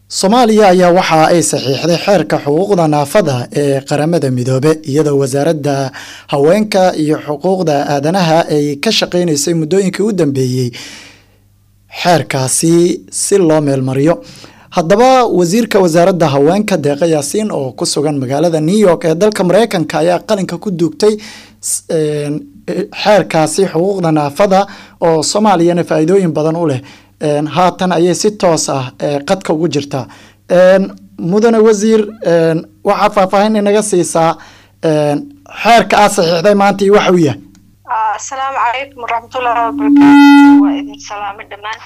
soomaaliya ayaa waxa ay saxiixday xeerka xuquuqda naafada ee qaramada midoobe iyadoo wasaaradda haweenka iyo xuquuqda aadanaha ay ka shaqeyneysay muddooyinkii u dambeeyey xeerkaasi si loo meelmariyo haddaba wasiirka wasaaradda haweenka deeqa yaasiin oo ku sugan magaalada new york ee dalka mareykanka ayaa qalinka ku duugtay xeerkaasi xuquuqda naafada oo soomaaliyana faa-iidooyin badan u leh haatan ayay si toos ah qadka ugu jirtaa mudane wasiir waxaad faahfaahin inaga siisaa xeerka aad saxiixday maanta iyo waxa uu yahay asalaamu calaykum waraxmatullahi wabarakaatu waa idin salaamay dhammaan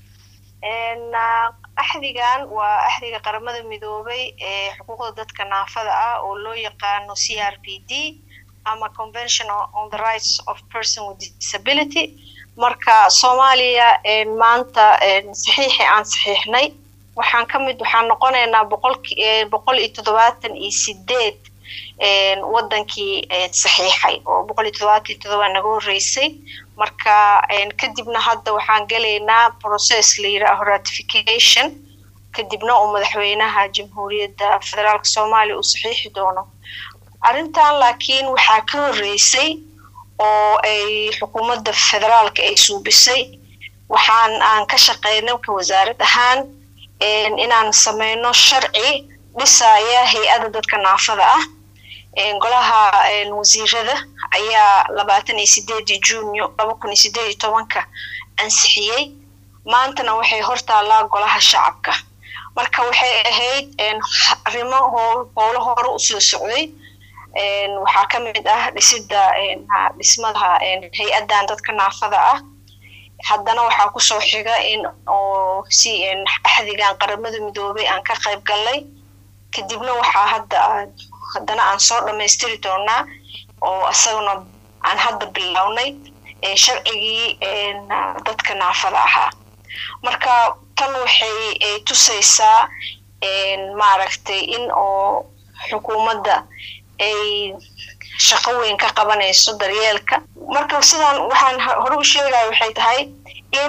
axdigan waa axdiga qaramada midoobay ee xuquuqda dadka naafada ah oo loo yaqaano c r p d ama convention on the rights of person with disability marka soomaaliya maanta saxiixii aan saxiixnay waxaan ka mid waxaan noqonaynaa boqolki boqol iyo toddobaatan iyo sideed wadankii saxiixay oo boqol iyo toddobaatan iyo toddoba naga horreysay marka kadibna hadda waxaan gelaynaa process la yidhaaho ratification kadibna uu madaxweynaha jamhuuriyadda federaalka soomaaliya uu saxiixi doono arrintan laakiin waxaa ka horreysay oo ay xukuumadda federaalka ay suubisay waxaan aan ka shaqeynay ka wasaarad ahaan inaan sameyno sharci dhisaya hay-ada dadka naafada ah golaha wasiirada ayaa labaatan iyo sideedii junyo laba kun iyo sideed iyo tobanka ansixiyey maantana waxay hortaallaa golaha shacabka marka waxay ahayd arrimo howlo hore usoo socday waxaa ka mid ah dhisidda dhismadaha hay-addan dadka naafada ah haddana waxaa kusoo xiga in oo si axdigan qaramada midoobay aan ka qayb gallay kadibna waxaa hadda haddana aan soo dhammaystiri doonaa oo isaguna aan hadda bilownay sharcigii dadka naafada ahaa marka tan waxay tusaysaa maaragtay in oo xukuumadda ay shaqo weyn ka qabanayso daryeelka marka sidaan waxaan hore u sheegaya waxay tahay in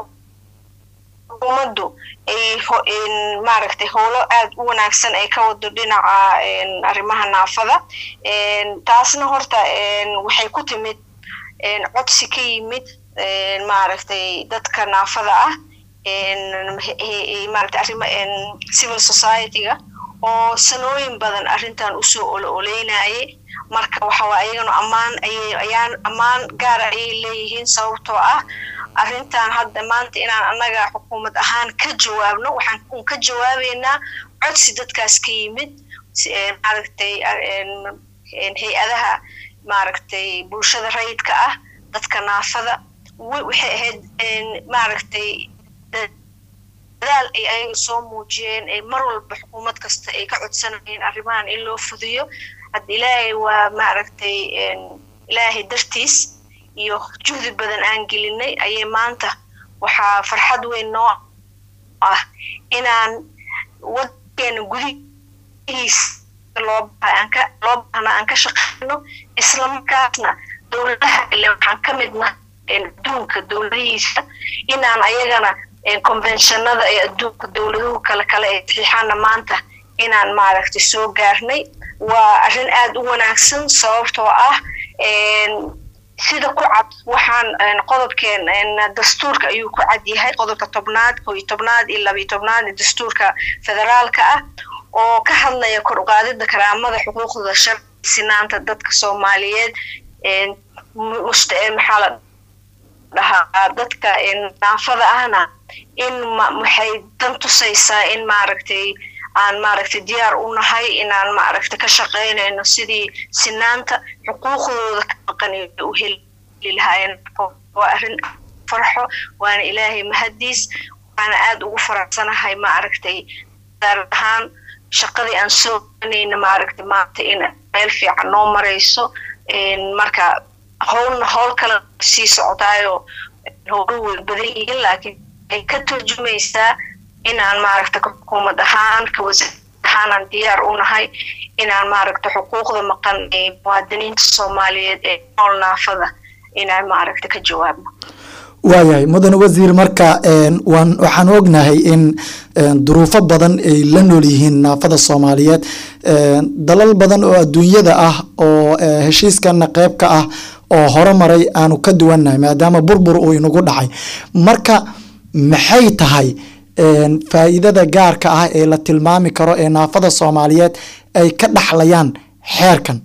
xukuumaddu ay maaragtay howlo aad u wanaagsan ay ka wado dhinaca arrimaha naafada taasna horta waxay ku timid codsi ka yimid maaragtay dadka naafada ah maaragtay arrima civil society-ga oo sanooyin badan arrintan usoo olo oleynayay marka waxawaa ayagana ammaan ayay ayaan ammaan gaara ayay leeyihiin sababtoo ah arrintan hadda maanta inaan annaga xukuumad ahaan ka jawaabno waxaan un ka jawaabeynaa codsi dadkaas ka yimid maaragtay hay-adaha maaragtay bulshada rayidka ah dadka naafada waxay ahayd maaragtay dadaal ay ayaga soo muujiyeen ay mar walba xukuumad kasta ay ka codsanayeen arrimahan in loo fudiyo hadda ilaahay waa maaragtay ilaahay dartiis iyo juhdi badan aan gelinay ayay maanta waxaa farxad weyn noo ah inaan wadankeena gudihiis loo loo baahna aan ka shaqeyno islamarkaasna dowladaha ile waxaan ka midna adduunka dowladihiisa inaan ayagana conventionada ee adduunka dowladuhu kale kale ee saxiixaana maanta inaan maaragtay soo gaarnay waa arrin aad u wanaagsan sababtoo ah sida ku cad waxaan qodobkeen dastuurka ayuu ku cad yahay qodobka tobnaad koo iyo tobnaad iyo labiyo tobnaad ee dastuurka federaalka ah oo ka hadlaya kor uqaadida karaamada xuquuqda sharci sinaanta dadka soomaaliyeed maxaa la dhahaa dadka naafada ahna in waxay dan tusaysaa in maaragtay aan maaragtay diyaar u nahay inaan maaragtay ka shaqaynayno sidii sinaanta xuquuqdooda ka maqan u heli lahaayeen waa arrin farxo waana ilaahay mahadiis waana aad ugu faraxsanahay maaragtay gaar ahaan shaqadii aan soo ganayna maaragtay maanta in meel fiican noo marayso marka howlna howl kale sii socotaayo howlu way badan yihiin laakiin ay ka turjumaysaa inaan maaragta xukuumad ahaan ka wasaar ahaanaan diyaar u nahay inaan maaragta xuquuqda maqan ee muwaadiniinta soomaaliyeed ee nool naafada inaan maaragta ka jawaabno waayahay mudane wasiir marka waan waxaan ognahay in duruufo badan ay la nool yihiin naafada soomaaliyeed dalal badan oo adduunyada ah oo heshiiskana qeyb ka ah oo horumaray aanu ka duwannahay maadaama burbur uu inagu dhacay marka maxay tahay faa'iidada gaarka ah ee la tilmaami karo ee naafada soomaaliyeed ay ka dhaxlayaan xeerkan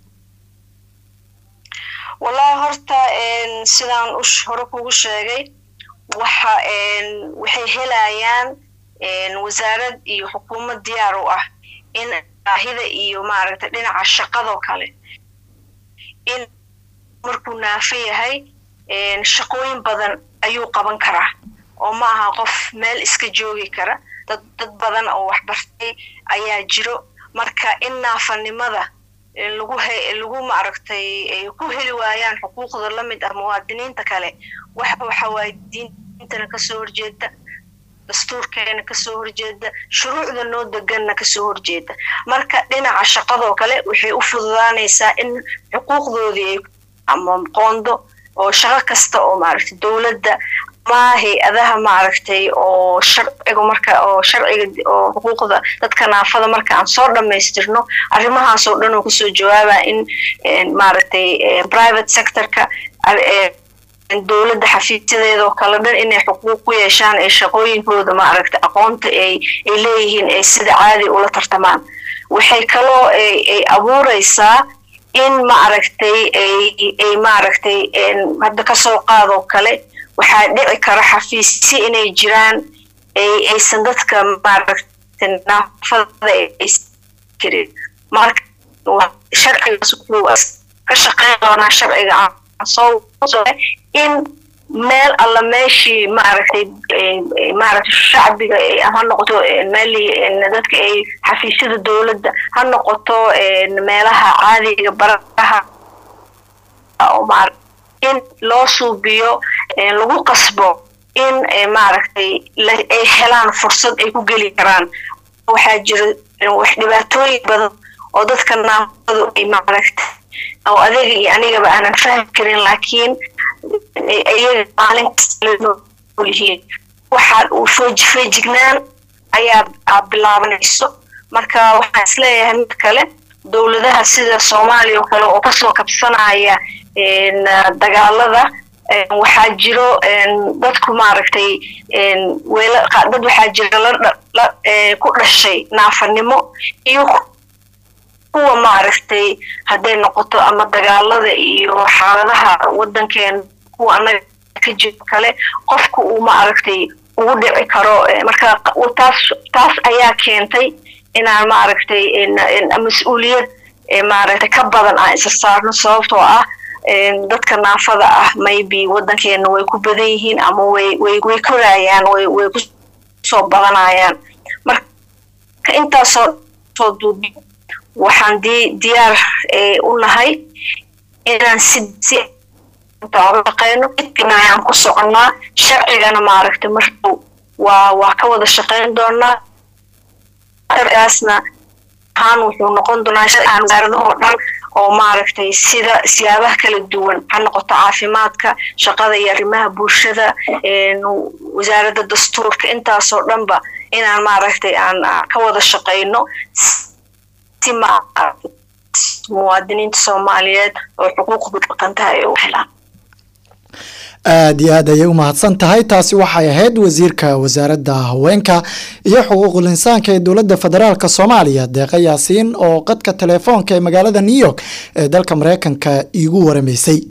wallahi horta sidaan hore kugu sheegay waxa waxay helayaan wasaarad iyo xukuumad diyaar u ah in baahida iyo maaragtay dhinaca shaqadoo kale in markuu naafo yahay shaqooyin badan ayuu qaban karaa oo ma aha qof meel iska joogi kara dad dad badan oo waxbartay ayaa jiro marka in naafanimada lagu lagu maaragtay ku heli waayaan xuquuqda la mid ah muwaadiniinta kale wax waxa waaye diintana kasoo horjeeda dastuurkeena kasoo horjeeda shuruucda noo deganna kasoo horjeeda marka dhinaca shaqadoo kale waxay u fududaanaysaa in xuquuqdoodii ay ama qoondo oo shaqo kasta oo maaragtay dowladda ama hay-adaha maaragtay oo sharciga marka oo sharciga oo xuquuqda dadka naafada marka aan soo dhammaystirno arrimahaas oo dhan oo kusoo jawaaba in maaragtay private sectorka dowladda xafiisyadeedoo kale dhan inay xuquuq ku yeeshaan ee shaqooyinkooda maaragtay aqoonta ay ay leeyihiin ay sida caadi ula tartamaan waxay kaloo ay abuureysaa in maaragtay ay ay maaragtay hadda kasoo qaadoo kale waxaa dhici kara xafiisyo inay jiraan aysan dadka maaragtay naafada karin marka sharcigaas wuxuu ka shaqeyn doonaa sharciga soo in meel alla meeshii maaragtay maaragtay shacbiga ha noqoto meeli dadka ay xafiisyada dowladda ha noqoto meelaha caadiga baraha in loo suubiyo lagu qasbo in maaragtay ay helaan fursad ay ku geli karaan waxaa jira wax dhibaatooyin badan oo dadka naafadu ay maaragtay oo adiga iyo anigaba aanan fahmi karin laakiin iyaga maalin kastalihiin waxaa uu feejignaan ayaa bilaabanayso marka waxaan isleeyahay mid kale dowladaha sida soomaaliya oo kale oo kasoo kabsanaya dagaalada waxaa jiro dadku maaragtay dad waxaa jira ku dhashay naafanimo iyo kuwa maaragtay hadday noqoto ama dagaalada iyo xaaladaha waddankeena kuwa annaga ka jiro kale qofku uu maaragtay ugu dhici karo marka taas taas ayaa keentay inaan maaragtay mas-uuliyad maaragtay ka badan aan isa saarno sababtoo ah dadka naafada ah maybe waddankeena way ku badan yihiin ama way way way korayaan way way kusoo badanayaan marka intaasoo soo duubi waxaan di diyaar u nahay inaan si si shaqeyno aan ku soconnaa sharcigana maaragtay markuu waa waa ka wada shaqeyn doonaa sharcigaasna ahaan wuxuu noqon doonaa sharcigan wasaaradahoo dhan oo maaragtay sida siyaabaha kala duwan ha noqoto caafimaadka shaqada iyo arrimaha bulshada wasaaradda dastuurka intaasoo dhanba inaan maaragtay aan ka wada shaqeyno si muwaadiniinta soomaaliyeed oo xuquuqdu dhaqantaha ay u helaan aada iyo aad ayay u mahadsan tahay taasi waxay ahayd wasiirka wasaaradda haweenka iyo xuquuqul insaanka ee dowladda federaalk soomaaliya deeqa yaasiin oo qadka telefoonka ee magaalada new york ee dalka mareykanka iigu waramaysay